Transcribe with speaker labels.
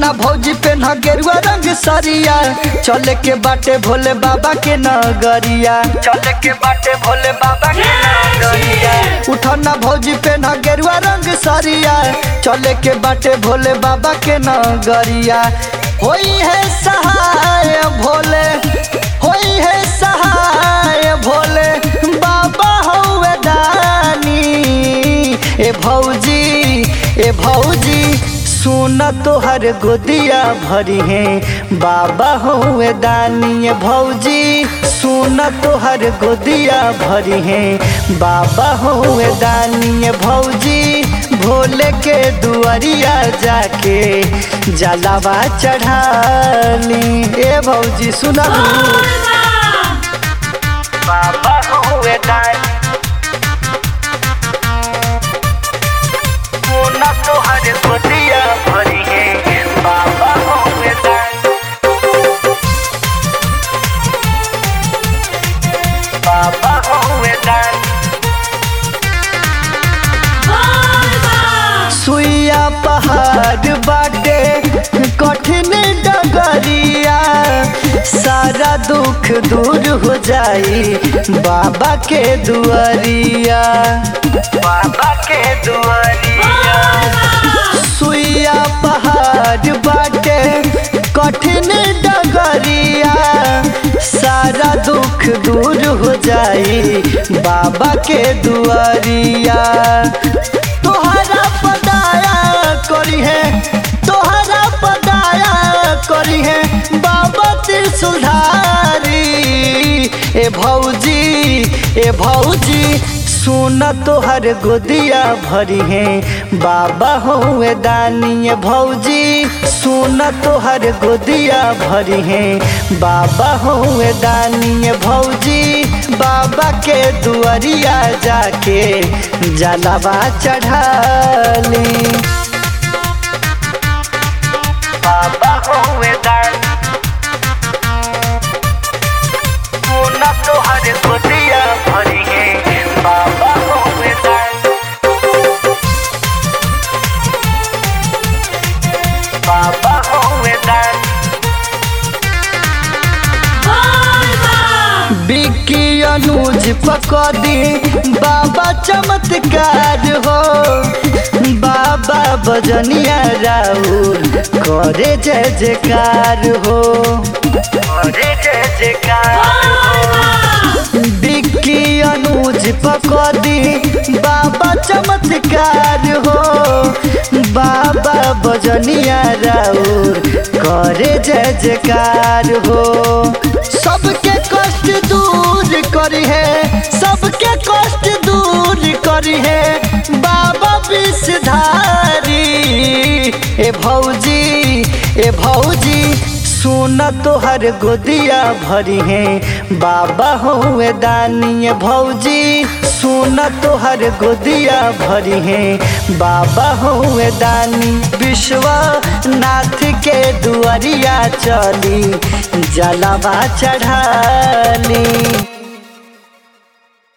Speaker 1: उठना भौजी पे न गेरुआ रंग सरिया चले के बाटे भोले बाबा के नगरिया चले के बाटे भोले बाबा के नगरिया उठना भौजी पे न गेरुआ रंग सरिया चले के बाटे भोले बाबा के नगरिया होई है सहाय भोले होई है सहाय भोले बाबा हौवे दानी ए भौजी ए भौजी सुन तोहर गोदिया भरी है बाबा हुए दानी ए भौजी सुन तोहर गोदिया भरी है बाबा हुए दानी ए भौजी भोले के दुआरिया जाके जलावा चढ़ाली ए भौजी सुना बाबा हुए दानी सोना तोहर गोदिया भरी है बाबा हुए दानी बाबा हुए दानी सुइया पहाड़ बाटे कठिन डगरिया सारा दुख दूर हो जाई बाबा के दुआरिया बाबा के दुआरिया सुइया पहाड़ बाटे कठिन डगरिया सारा दुख दूर हो जाई बाबा के दुआरिया तोहरा पदाया करी है तोहरा पदाया करी है बाबा त्रिशूलधारी ए भौजी ए भौजी सुन तोहर गोदिया भरी है बाबा हुए दानी ए भौजी सुन तोहर गोदिया भरी है बाबा हुए दानी ए भौजी बाबा के दुआरिया जाके जलावा चढ़ाली बाबा हुए दानी सोना तोहर गोदिया भरी है बाबा हुए दानी बाबा हुए दानी बिक्की अनुज पकड़ी बाबा चमत्कार हो बाबा बजनिया राउर करे जय जयकार हो करे जय जयकार हो बिक्की अनुज पकड़ी बाबा चमत्कार हो बाबा बजनिया राउर करे जय जयकार हो सबके कष्ट दूर करी है सबके कष्ट दूर करी है बाबा विषधारी ए भौजी ए भौजी सुन तोहर गोदिया भरी है बाबा हुए दानी ए भौजी सुन तोहर गोदिया भरी है बाबा हुए दानी विश्वनाथ के दुआरिया चली जलावा चढ़ाली